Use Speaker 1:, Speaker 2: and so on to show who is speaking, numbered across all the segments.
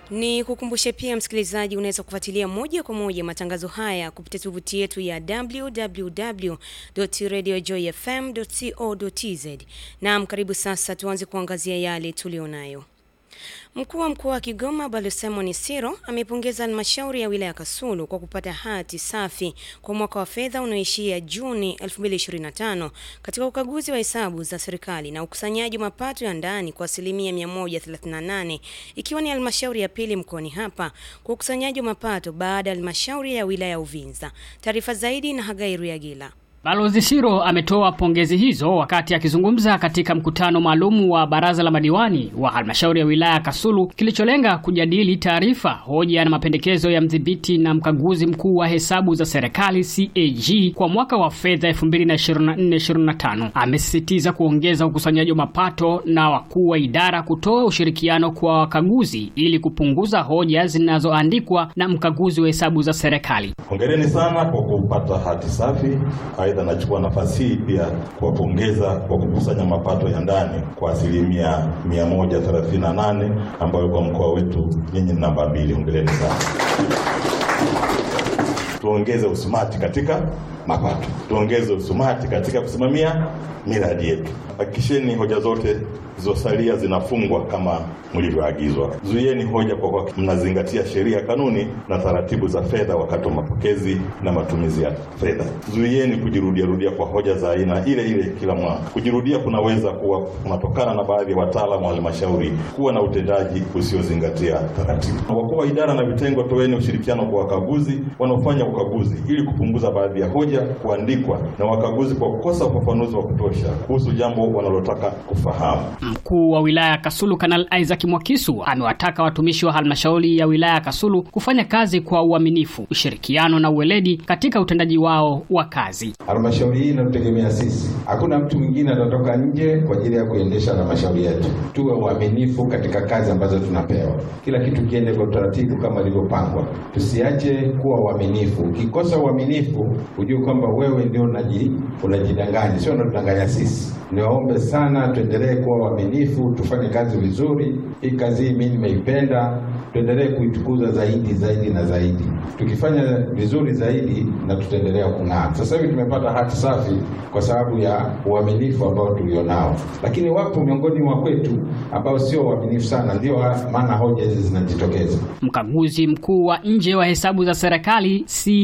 Speaker 1: Ni kukumbushe pia msikilizaji, unaweza kufuatilia moja kwa moja matangazo haya kupitia tovuti yetu ya www.radiojoyfm.co.tz. Naam, karibu sasa tuanze kuangazia yale tulionayo. Mkuu wa mkoa wa Kigoma Balozi Simon Siro amepongeza halmashauri ya wilaya Kasulu kwa kupata hati safi kwa mwaka wa fedha unaoishia Juni 2025 katika ukaguzi wa hesabu za serikali na ukusanyaji wa mapato ya ndani kwa asilimia 138 ikiwa ni halmashauri ya pili mkoani hapa kwa ukusanyaji wa mapato baada ya halmashauri ya wilaya ya Uvinza. Taarifa zaidi na Hagai Ruyagila.
Speaker 2: Balozi Siro ametoa pongezi hizo wakati akizungumza katika mkutano maalum wa baraza la madiwani wa halmashauri ya wilaya Kasulu kilicholenga kujadili taarifa, hoja na mapendekezo ya mdhibiti na mkaguzi mkuu wa hesabu za serikali CAG kwa mwaka wa fedha 2024/2025. Amesisitiza kuongeza ukusanyaji wa mapato na wakuu wa idara kutoa ushirikiano kwa wakaguzi ili kupunguza hoja zinazoandikwa na mkaguzi wa hesabu za serikali.
Speaker 3: Hongereni sana kwa kupata hati safi. Aidha, nachukua nafasi hii pia kuwapongeza kwa kukusanya mapato ya ndani kwa asilimia 138 ambayo kwa mkoa wetu nyinyi ni namba mbili. Hongereni sana. Tuongeze usumati katika mapato, tuongeze usumati katika kusimamia miradi yetu. Hakikisheni hoja zote zilizosalia zinafungwa kama mlivyoagizwa. Zuieni hoja kwa kwa mnazingatia sheria, kanuni na taratibu za fedha wakati wa mapokezi na matumizi ya fedha. Zuieni kujirudia rudia kwa hoja za aina ile ile kila mwaka. Kujirudia kunaweza kuwa kunatokana na baadhi ya wataalamu wa halmashauri kuwa na utendaji usiozingatia taratibu. Wakuu wa idara na vitengo, toeni ushirikiano kwa wakaguzi wanaofanya ukaguzi ili kupunguza baadhi ya hoja kuandikwa na wakaguzi kwa kukosa ufafanuzi wa kutosha kuhusu jambo wanalotaka kufahamu.
Speaker 2: Mkuu wa wilaya ya Kasulu Kanali Isaac Mwakisu amewataka watumishi wa halmashauri ya wilaya ya Kasulu kufanya kazi kwa uaminifu, ushirikiano na uweledi katika utendaji wao wa kazi.
Speaker 4: Halmashauri hii inatutegemea sisi, hakuna mtu mwingine atatoka nje kwa ajili ya kuendesha halmashauri yetu. Tuwe uaminifu katika kazi ambazo tunapewa, kila kitu kiende kwa utaratibu kama ilivyopangwa, tusiache kuwa uaminifu. Ukikosa uaminifu, ujue kwamba wewe ndio unaji unajidanganya, sio unatudanganya sisi. Niwaombe sana tuendelee kuwa waaminifu, tufanye kazi vizuri. Hii kazi hii mimi nimeipenda, tuendelee kuitukuza zaidi zaidi na zaidi. Tukifanya vizuri zaidi na tutaendelea kung'aa. Sasa hivi tumepata hati safi kwa sababu ya uaminifu ambao tulionao, lakini wapo miongoni mwa kwetu ambao sio waaminifu sana, ndio maana hoja hizi zinajitokeza.
Speaker 2: Mkaguzi mkuu wa nje wa hesabu za serikali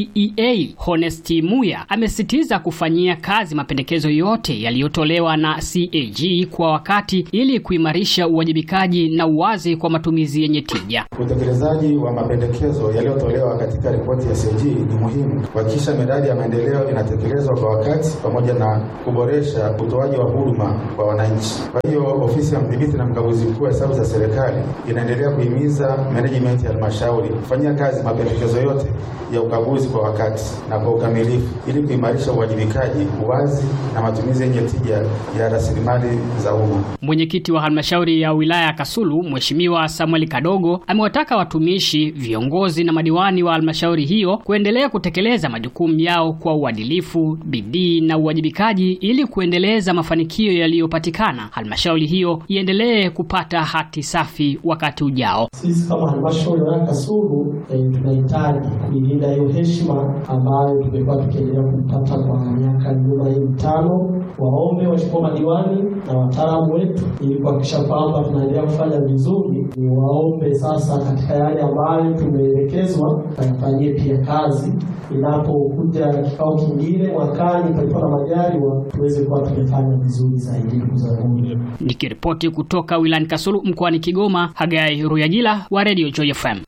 Speaker 2: CEA Honesti Muya amesisitiza kufanyia kazi mapendekezo yote yaliyotolewa na CAG kwa wakati ili kuimarisha uwajibikaji na uwazi kwa matumizi yenye tija.
Speaker 5: Utekelezaji wa mapendekezo yaliyotolewa katika ripoti ya CAG ni muhimu kuhakikisha miradi ya maendeleo inatekelezwa kwa wakati pamoja na kuboresha utoaji wa huduma kwa wananchi. Kwa hiyo ofisi ya mdhibiti na mkaguzi mkuu wa hesabu za serikali inaendelea kuhimiza management ya halmashauri kufanyia kazi mapendekezo yote ya ukaguzi kwa wakati na kwa ukamilifu ili kuimarisha uwajibikaji, uwazi na matumizi yenye tija ya rasilimali za umma.
Speaker 2: Mwenyekiti wa halmashauri ya wilaya ya Kasulu Mheshimiwa Samuel Kadogo amewataka watumishi, viongozi na madiwani wa halmashauri hiyo kuendelea kutekeleza majukumu yao kwa uadilifu, bidii na uwajibikaji ili kuendeleza mafanikio yaliyopatikana, halmashauri hiyo iendelee kupata hati safi wakati ujao.
Speaker 6: Sisi kama halmashauri ya wilaya Kasulu eh, tunahitaji kuilinda hiyo heshima ambayo tumekuwa tukiendelea kupata kwa miaka nyuma hii mitano. Waombe waheshimiwa madiwani na wataalamu wetu, ili kuhakikisha kwamba tunaendelea kufanya vizuri. Ni waombe sasa, katika yale ambayo tumeelekezwa, tuyafanyie pia kazi. Inapokuja kikao kingine mwakani, palipo na majaliwa, tuweze kuwa tumefanya vizuri zaidi. Ndugu zangu,
Speaker 2: Nikiripoti kutoka wilayani Kasulu mkoani Kigoma, Hagai Ruyagila wa Radio Joy FM.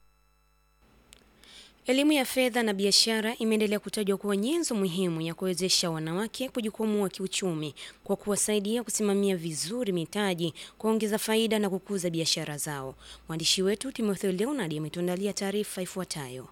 Speaker 1: Elimu ya fedha na biashara imeendelea kutajwa kuwa nyenzo muhimu ya kuwezesha wanawake kujikwamua kiuchumi kwa kuwasaidia kusimamia vizuri mitaji, kuongeza faida na kukuza biashara zao. Mwandishi wetu Timotheo Leonard ametuandalia taarifa ifuatayo.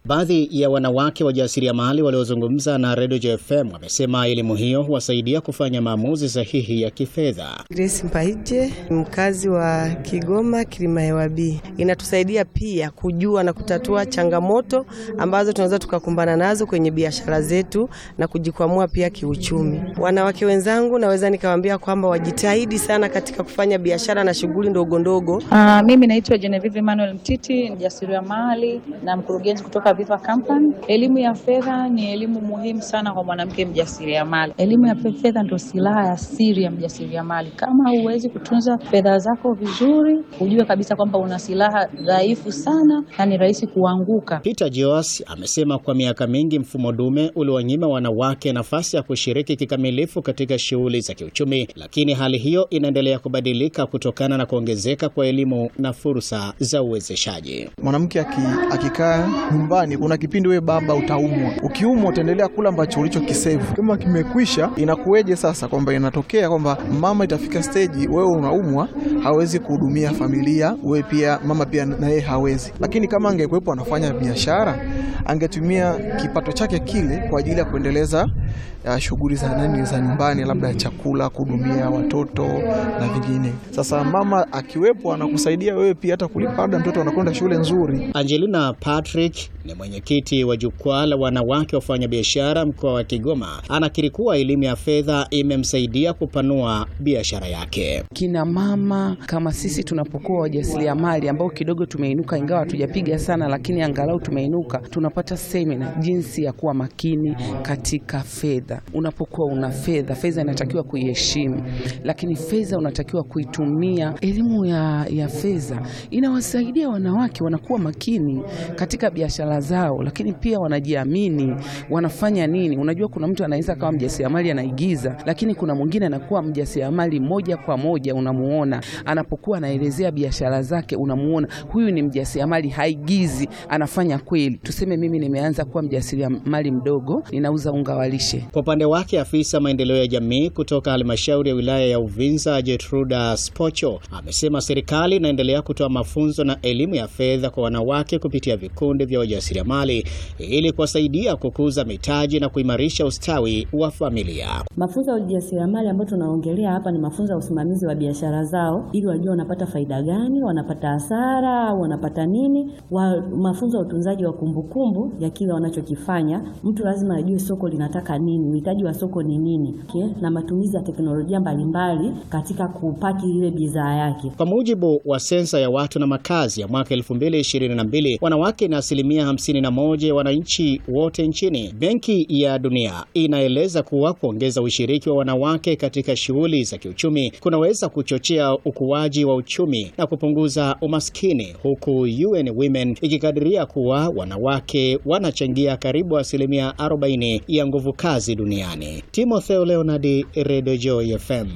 Speaker 7: Baadhi ya wanawake wajasiriamali waliozungumza na Radio JFM wamesema elimu hiyo huwasaidia kufanya maamuzi sahihi ya kifedha.
Speaker 8: Grace Mpaije, mkazi wa Kigoma Kilimahewa B. Inatusaidia pia kujua na kutatua changamoto ambazo tunaweza tukakumbana nazo kwenye biashara zetu na kujikwamua pia kiuchumi. Wanawake wenzangu, naweza nikawaambia kwamba wajitahidi sana katika kufanya biashara na shughuli ndogo ndogo.
Speaker 9: Uh, mimi naitwa Genevieve Emmanuel Mtiti, mjasiriamali na mkurugenzi kutoka Viva Company. Elimu ya fedha ni elimu muhimu sana kwa mwanamke mjasiriamali. Elimu ya fedha ndio silaha ya siri ya mjasiriamali. Kama huwezi kutunza fedha zako vizuri, ujue kabisa kwamba una silaha dhaifu sana na ni rahisi kuanguka.
Speaker 7: Peter Joas amesema kwa miaka mingi mfumo dume uliwanyima wanawake nafasi ya kushiriki kikamilifu katika shughuli za kiuchumi, lakini hali hiyo inaendelea kubadilika kutokana na kuongezeka kwa elimu na fursa za uwezeshaji.
Speaker 10: Mwanamke akikaa nyumbani, kuna kipindi wewe baba utaumwa, ukiumwa utaendelea kula ambacho ulichokisevu. Kama kimekwisha, inakuweje sasa kwamba inatokea kwamba mama itafika steji, wewe unaumwa, hawezi kuhudumia familia, wewe pia mama pia na yeye hawezi. Lakini kama angekuwepo anafanya biashara, angetumia kipato chake kile kwa ajili ya kuendeleza shughuli za nani za nyumbani, labda chakula, kuhudumia watoto na vingine. Sasa mama akiwepo anakusaidia wewe pia hata kulipa ada, mtoto anakwenda shule nzuri.
Speaker 7: Angelina Patrick ni mwenyekiti wa jukwaa la wanawake wafanya biashara mkoa wa Kigoma, anakiri kuwa elimu ya fedha imemsaidia kupanua biashara yake.
Speaker 11: Kina mama kama sisi tunapokuwa wajasiriamali ambao kidogo tumeinuka, ingawa hatujapiga sana, lakini angalau tumeinuka, tunapata semina jinsi ya kuwa makini katika fedha. Unapokuwa una fedha, fedha inatakiwa kuiheshimu, lakini fedha unatakiwa kuitumia. Elimu ya, ya fedha inawasaidia wanawake wanakuwa makini katika biashara zao, lakini pia wanajiamini, wanafanya nini. Unajua, kuna mtu anaweza kawa mjasiriamali anaigiza, lakini kuna mwingine anakuwa mjasiriamali moja kwa moja. Unamuona anapokuwa anaelezea biashara zake, unamuona huyu ni mjasiriamali, haigizi, anafanya kweli. Tuseme mimi nimeanza kuwa mjasiriamali mdogo, ninauza unga wa lishe
Speaker 7: kwa upande wake afisa maendeleo ya jamii kutoka halmashauri ya wilaya ya Uvinza Jetruda Spocho amesema serikali inaendelea kutoa mafunzo na elimu ya fedha kwa wanawake kupitia vikundi vya wajasiriamali ili kuwasaidia kukuza mitaji na kuimarisha ustawi wa familia.
Speaker 12: Mafunzo ya ujasiriamali ambayo tunaongelea hapa ni mafunzo ya usimamizi wa biashara zao, ili wajue wanapata faida gani, wanapata hasara au wanapata nini, wa mafunzo ya utunzaji wa kumbukumbu ya kile wanachokifanya. Mtu lazima ajue soko linataka nini uhitaji wa soko ni nini, okay? na matumizi ya teknolojia mbalimbali katika kupaki ile bidhaa yake.
Speaker 7: Kwa mujibu wa sensa ya watu na makazi ya mwaka 2022, wanawake ni asilimia 51 ya wananchi wote nchini. Benki ya Dunia inaeleza kuwa kuongeza ushiriki wa wanawake katika shughuli za kiuchumi kunaweza kuchochea ukuaji wa uchumi na kupunguza umaskini, huku UN Women ikikadiria kuwa wanawake wanachangia karibu asilimia 40 ya nguvu kazi duniani. Timotheo Leonard, Radio Joy FM.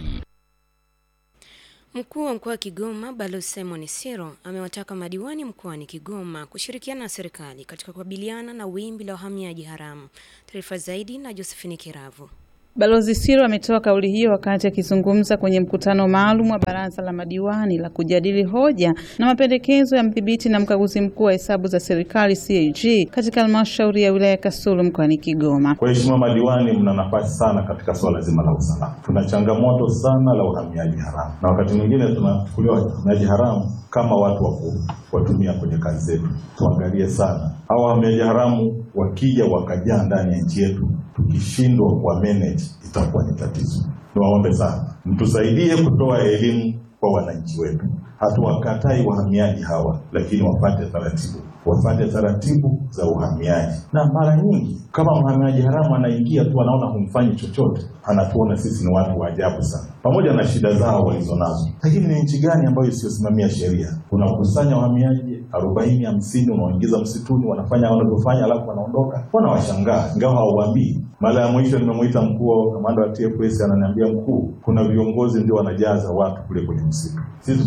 Speaker 1: Mkuu wa mkoa wa Kigoma Balozi Simon Siro amewataka madiwani mkoani Kigoma kushirikiana na serikali katika kukabiliana na wimbi la wahamiaji haramu. Taarifa zaidi na Josephine Kiravu.
Speaker 9: Balozi Siro ametoa kauli hiyo wakati akizungumza kwenye mkutano maalum wa baraza la madiwani la kujadili hoja na mapendekezo ya mdhibiti na mkaguzi mkuu wa hesabu za serikali CAG katika halmashauri ya wilaya ya Kasulu mkoani Kigoma.
Speaker 3: Kwa heshima madiwani, mna nafasi sana katika swala zima la usalama. Tuna changamoto sana la uhamiaji haramu, na wakati mwingine tunachukuliwa wahamiaji haramu kama watu wa kuwatumia kwenye kazi zetu. Tuangalie sana hawa wahamiaji haramu, wakija wakajaa ndani ya nchi yetu, tukishindwa kuwa manage itakuwa ni tatizo. Niwaombe sana mtusaidie kutoa elimu kwa wananchi wetu. Hatuwakatai wahamiaji hawa, lakini wapate taratibu, wapate taratibu za uhamiaji. Na mara nyingi kama mhamiaji haramu anaingia tu, anaona humfanyi chochote, anatuona sisi ni watu wa ajabu sana, pamoja na shida zao walizonazo. Lakini ni nchi gani ambayo isiyosimamia sheria? Unakusanya wahamiaji arobaini hamsini, unaoingiza msituni, wanafanya wanavyofanya, alafu wanaondoka. Wanawashangaa ingawa hauwaambii. Mara ya mwisho nimemwita mkuu wa kamanda wa TFS, ananiambia mkuu, kuna viongozi ndio wanajaza watu kule kwenye msitu. Sisi tutafanya nini?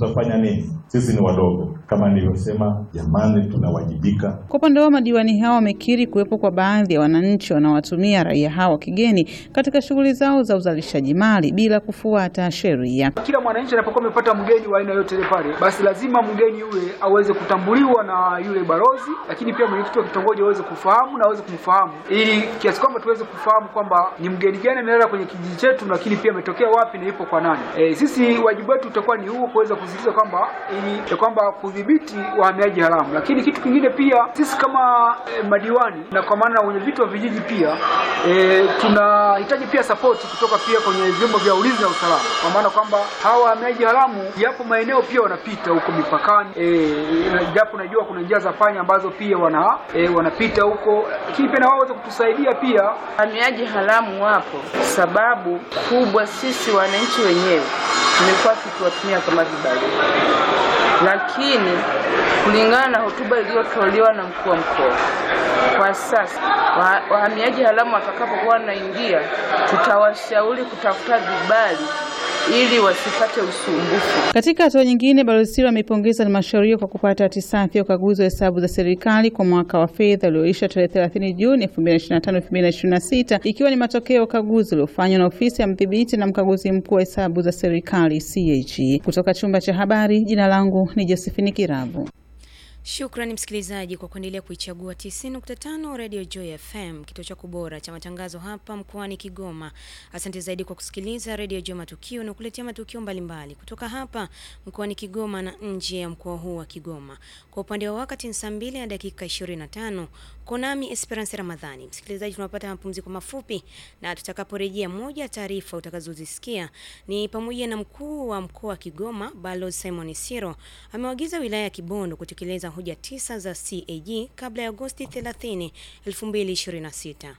Speaker 3: nini? Sisi ni wadogo, kama nilivyosema, jamani, tunawajibika.
Speaker 13: Kwa upande wao madiwani hao wamekiri kuwepo kwa baadhi ya wananchi wanaowatumia raia hao wa kigeni katika shughuli zao za uzalishaji mali bila kufuata sheria.
Speaker 14: Kila mwananchi anapokuwa amepata mgeni wa aina yote ile pale, basi lazima mgeni yule aweze kutambuliwa na yule balozi, lakini pia mwenyekiti wa kitongoji aweze kufahamu na aweze kumfahamu, ili kiasi kwamba tuweze kufahamu kwamba ni mgeni gani amelala kwenye kijiji chetu, lakini pia ametokea wapi na ipo kwa nani. E, sisi wajibu wetu utakuwa ni huo, kuweza kusisitiza kwamba ili ya kwamba kudhibiti wahamiaji haramu, lakini kitu kingine pia sisi kama e, madiwani na kwa maana wenye vitu wa vijiji pia e, tunahitaji pia sapoti kutoka pia kwenye vyombo vya ulinzi na usalama, kwa maana kwamba hawa wahamiaji haramu yapo maeneo pia wanapita huko mipakani e, japo najua kuna njia za panya ambazo pia wana e, wanapita huko, lakini pia na wao waweze kutusaidia pia.
Speaker 15: Wahamiaji haramu wapo, sababu kubwa sisi wananchi wenyewe tumekuwa tukiwatumia kama vibarua, lakini kulingana na hotuba iliyotolewa na mkuu wa mkoa, kwa sasa wahamiaji haramu watakapokuwa wanaingia, tutawashauri kutafuta vibali ili wasipate usumbufu.
Speaker 13: Katika hatua nyingine, Balozi Siro ameipongeza halmashauri hiyo kwa kupata hati safi ya ukaguzi wa hesabu za serikali kwa mwaka wa fedha ulioisha tarehe 30 Juni 2025 2026, ikiwa ni matokeo ya ukaguzi uliofanywa na ofisi ya mdhibiti na mkaguzi mkuu wa hesabu za serikali CAG. Kutoka chumba cha habari, jina langu ni Josephine Kiravu.
Speaker 1: Shukrani msikilizaji kwa kuendelea kuichagua 90.5 Radio Joy FM, kituo chako bora cha matangazo hapa mkoani Kigoma. Asante zaidi kwa kusikiliza Radio Joy Matukio na kuletea matukio mbalimbali kutoka hapa mkoani Kigoma na nje ya mkoa huu wa Kigoma. Kwa upande wa wakati ni saa 2 na dakika 25. Konami Esperance Ramadhani. Msikilizaji, tunapata mapumziko mafupi na tutakaporejea, moja ya taarifa utakazozisikia ni pamoja na mkuu wa mkoa wa Kigoma Balozi Simon Siro amewaagiza wilaya ya Kibondo kutekeleza hoja tisa za CAG kabla ya Agosti 30, 2026.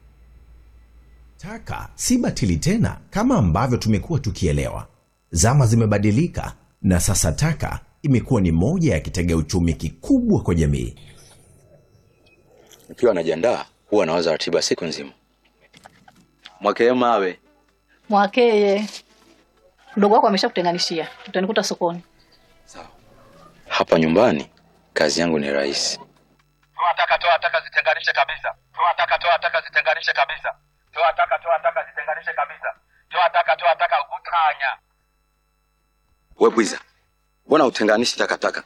Speaker 16: Taka si batili tena kama ambavyo tumekuwa tukielewa. Zama zimebadilika na sasa taka imekuwa ni moja ya kitega uchumi kikubwa kwa jamii.
Speaker 17: Nikiwa najiandaa huwa nawaza ratiba siku nzima. Mwakee mawe
Speaker 18: Mwakeye, mdogo wako ameshakutenganishia, utanikuta sokoni.
Speaker 17: hapa nyumbani, kazi yangu ni rahisi.
Speaker 19: Toa taka, toa taka, zitenganishe kabisa. Toa taka, toa taka, zitenganishe kabisa. Toa taka, toa taka, zitenganishe kabisa. Toa taka, toa taka, utanya.
Speaker 17: We bwiza, mbona utenganishi takataka?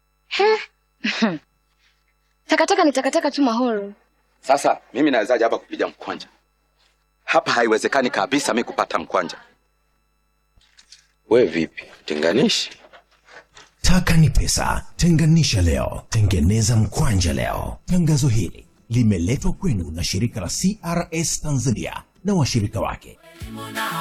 Speaker 20: Takataka ni takataka tu Mahoro.
Speaker 17: Sasa mimi nawezaje hapa kupiga mkwanja? Hapa haiwezekani kabisa mi kupata mkwanja. We vipi, tenganishi?
Speaker 16: Taka ni pesa, tenganisha leo, tengeneza mkwanja leo. Tangazo hili limeletwa kwenu na shirika la CRS Tanzania na washirika wake.